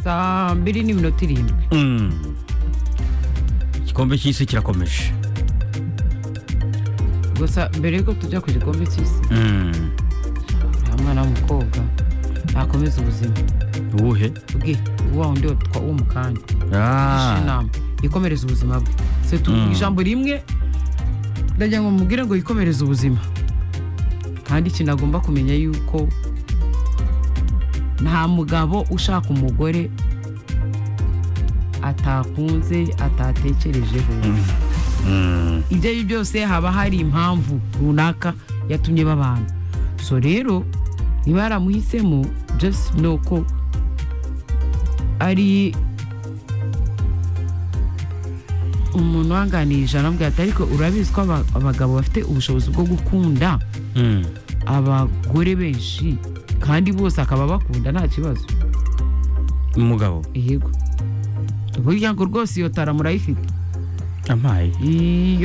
saa mbiri n'iminota irindwi Mm. igikombe cy'isi kirakomeje gusa mbere yuko tujya ku gikombe cy'isi Mm. nta mwana w'umukobwa nakomeza ubuzima uwuhe bwe wa wundi wa- w'umukanya Ah. Yigishe inama yikomereza ubuzima bwe se tuvuga Mm. ijambo rimwe ndagira ngo mubwire ngo yikomereze ubuzima kandi ikintu agomba kumenya yuko nta mugabo ushaka umugore atakunze atatekerejeho Mm. ibyo ari byo byose haba hari impamvu runaka yatumye babana so rero niba yaramuhisemo just know ko ari umuntu wanganirije arambwira ati ariko urabizi ko aba- abagabo bafite ubushobozi bwo gukunda Mm. abagore benshi kandi bose akaba bakunda nta kibazo umugabo yego burya ngo rwose iyo tara murayifite ampaye iyo